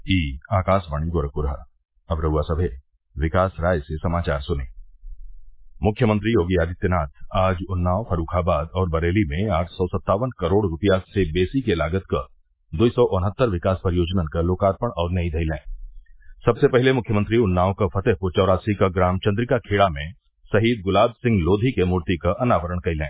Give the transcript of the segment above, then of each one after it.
ई आकाशवाणी गोरखपुर अब रउआ सभे विकास राय से समाचार सुनी मुख्यमंत्री योगी आदित्यनाथ आज उन्नाव फर्रूखाबाद और बरेली में आठ सौ सत्तावन करोड़ रूपया से बेसी के लागत क दुई सौ उनहत्तर विकास परियोजनन क लोकार्पण और नई धइलें सबसे पहिले मुख्यमंत्री उन्नाव क फतेहपुर चौरासी क ग्राम चन्द्रिका खेड़ा में शहीद गुलाब सिंह लोधी के मूर्ति क अनावरण कइलें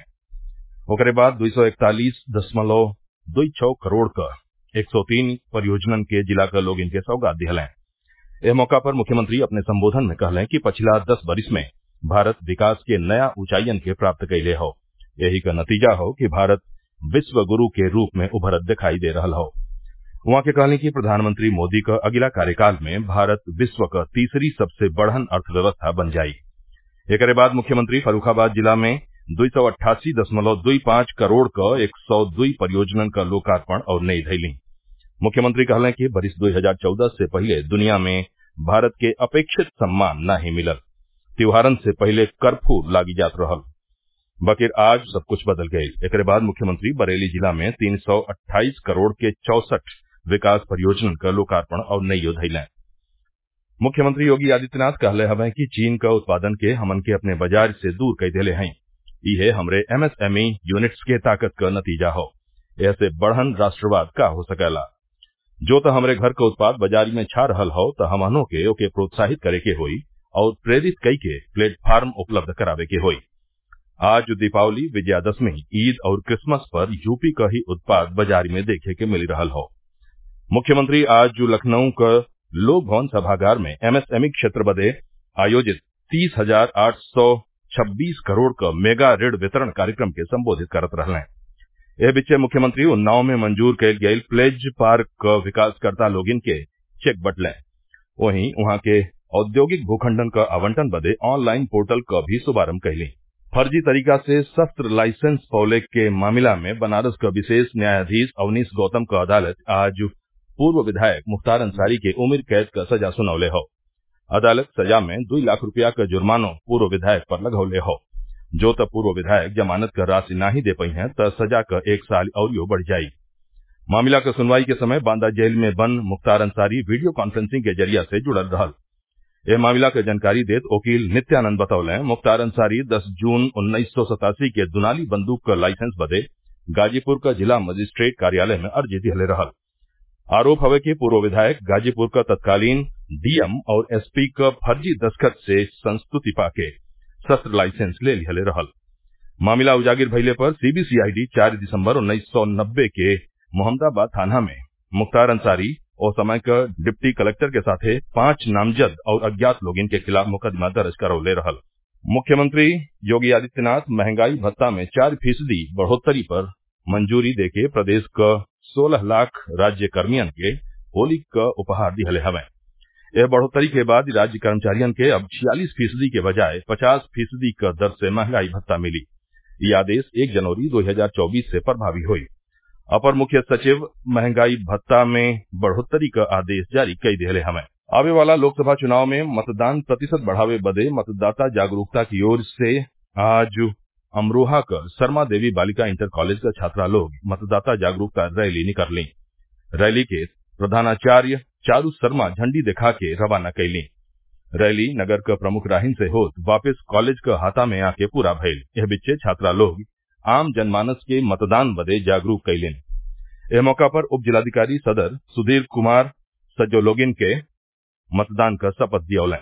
ओकरे बाद दुई सौ इकतालीस दशमलव दुई छौ करोड़ क एक सौ तीन परियोजनन के जिला क लोगिन के सौगात दिहलें एह मौका पर मुख्यमंत्री अपने संबोधन में कहलें कि पछिला दस बरिस में भारत विकास के नया ऊंचाइयन के प्राप्त कइले हौ यही क नतीजा हौ कि भारत विश्व गुरू के रूप में उभरत दिखाई दे रहल हौ उहाँ के कहली कि प्रधानमंत्री मोदी क अगिला कार्यकाल में भारत विश्व क तीसरी सबसे बड़हन अर्थव्यवस्था बन जाई एकरे बाद मुख्यमंत्री फर्रूखाबाद जिला में दुई सौ अट्ठासी दशमलव दुई पांच करोड़ क एक सौ दुई परियोजनन क लोकार्पण और नई धइलीं मुख्यमंत्री कहलें कि बरिस दो हजार चौदह से पहिले दुनिया में भारत के अपेक्षित सम्मान नाही मिलल त्योहारन से पहिले कर्फ्यू लागी जात रहल बकिर आज सब कुछ बदल गईल एकरे बाद मुख्यमंत्री बरेली जिला में तीन सौ अट्ठाईस करोड़ के चौसठ विकास परियोजनन क लोकार्पण और नइयो धइलें मुख्यमंत्री योगी आदित्यनाथ कहले हवें कि चीन क उत्पादन के हमन के अपने बाजार से दूर कई देले हई इहे हमरे एमएसएमई यूनिट्स के ताकत क नतीजा हौ एहसे बढ़हन राष्ट्रवाद का हो सकेला जो त हमरे घर क उत्पाद बाजारी में छा रहल हौ त हमहनों के ओके प्रोत्साहित करे के होई और प्रेरित कई के प्लेटफार्म उपलब्ध करावे के होई आज दीपावली विजयादशमी ईद और क्रिसमस पर यूपी क ही उत्पाद बाजारी में देखे के मिल रहल हौ मुख्यमंत्री आज लखनऊ क लोक भवन सभागार में एमएसएमई क्षेत्र बदे आयोजित तीस हजार आठ सौ छब्बीस करोड़ क मेगा ऋण वितरण कार्यक्रम के संबोधित करत रहलें एह बीचे मुख्यमंत्री उन्नाव में मंजूर कईल गईल प्लेज पार्क क विकासकर्ता लोगिन के चेक बटलें वहीं उहाँ के औद्योगिक भूखण्डन क आवंटन बदे ऑनलाइन पोर्टल क भी शुभारम्भ कइलीं फर्जी तरीका से शस्त्र लाइसेंस पौले के मामला में बनारस क विशेष न्यायाधीश अवनीश गौतम क अदालत आज पूर्व विधायक मुख्तार अंसारी के उम्र कैद क सजा सुनौले हौ अदालत सजा में दुई लाख रूपया क जुर्मानो पूर्व विधायक पर लगौले हौ जो त पूर्व विधायक जमानत क राशि नाही दे पई हैं त सजा क एक साल अउरियो बढ़ जाई मामला क सुनवाई के समय बांदा जेल में बंद मुख्तार अंसारी वीडियो कॉन्फ्रेंसिंग के जरिया से जुड़ल रहल एह मामला क जानकारी देत वकील नित्यानंद बतौलें मुख्तार अंसारी दस जून उन्नीस सौ सतासी के दुनाली बंदूक क लाइसेंस बदे गाजीपुर क जिला मजिस्ट्रेट कार्यालय में अर्जी दिहले रहल आरोप हवे कि पूर्व विधायक गाजीपुर क तत्कालीन डीएम और एसपी क फर्जी दस्खत से संस्तुति पाके शस्त्र लाइसेंस ले लिहले रहल मामला उजागिर भइले पर सीबीसीआईडी चार दिसम्बर उन्नीस सौ नब्बे के मोहम्मदाबाद थाना में मुख्तार अंसारी ओ समय क डिप्टी कलेक्टर के साथे पांच नामजद और अज्ञात लोगिन के खिलाफ मुकदमा दर्ज करौले रहल मुख्यमंत्री योगी आदित्यनाथ महंगाई भत्ता में चार फीसदी बढ़ोत्तरी पर मंजूरी देके प्रदेश क सोलह लाख राज्य कर्मियन के होली क उपहार दिहले हवें यह बढ़ोत्तरी के बाद राज्य कर्मचारियन के अब छियालीस फीसदी के बजाय पचास फीसदी क दर से महंगाई भत्ता मिली यह आदेश एक जनवरी दो हजार चौबीस से प्रभावी हुई अपर मुख्य सचिव महंगाई भत्ता में बढ़ोत्तरी क आदेश जारी कई दिहले हवें आवे वाला लोकसभा चुनाव में मतदान प्रतिशत बढ़ावे बदे मतदाता जागरूकता की ओर से आज अमरोहा क शर्मा देवी बालिका इंटर कॉलेज क छात्रा लोग मतदाता जागरूकता रैली निकललीं रैली के प्रधानाचार्य चारू शर्मा झंडी दिखा के रवाना कइलीं रैली नगर क प्रमुख राहिन से होत वापिस कॉलेज क हाता में आके पूरा भइल एह बीचे छात्रा लोग आम जनमानस के मतदान बदे जागरूक कइलीन एह मौका पर उप जिलाधिकारी सदर सुधीर कुमार सज्जो लोगिन के मतदान क शपथ दियौलें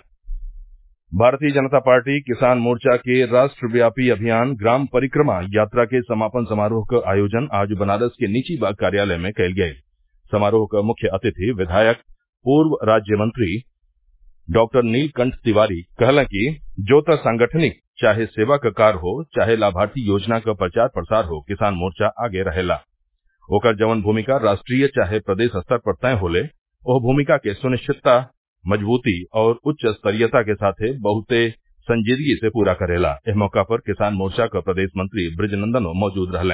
भारतीय जनता पार्टी किसान मोर्चा के राष्ट्रव्यापी अभियान ग्राम परिक्रमा यात्रा के समापन समारोह क आयोजन आज बनारस के निची बाग कार्यालय में कइल गयी समारोह क मुख्य अतिथि विधायक पूर्व राज्य मंत्री डॉक्टर नीलकंठ तिवारी कहलें कि जो त सांगठनिक चाहे सेवा क कार्य हो चाहे लाभार्थी योजना क प्रचार प्रसार हो किसान मोर्चा आगे रहेला ओकर जवन भूमिका राष्ट्रीय चाहे प्रदेश स्तर पर तय होले ओह भूमिका के सुनिश्चितता मजबूती और उच्च स्तरीयता के साथे बहुते संजीदगी से पूरा करेला एह मौका पर किसान मोर्चा क प्रदेश मंत्री ब्रजनंदनो मौजूद रहलें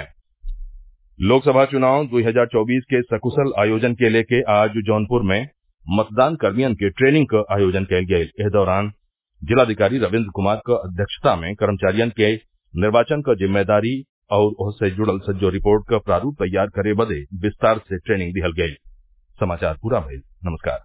लोकसभा चुनाव 2024 के सकुशल आयोजन के लेके आज जौनपुर में मतदान कर्मियन के ट्रेनिंग क आयोजन कयल गयल एह दौरान जिलाधिकारी रविन्द्र कुमार क अध्यक्षता में कर्मचारियन के निर्वाचन क जिम्मेदारी और ओहसे जुड़ल सज्जो रिपोर्ट क प्रारूप तैयार करे बदे विस्तार से ट्रेनिंग दिहल गयी समाचार पूरा भइल नमस्कार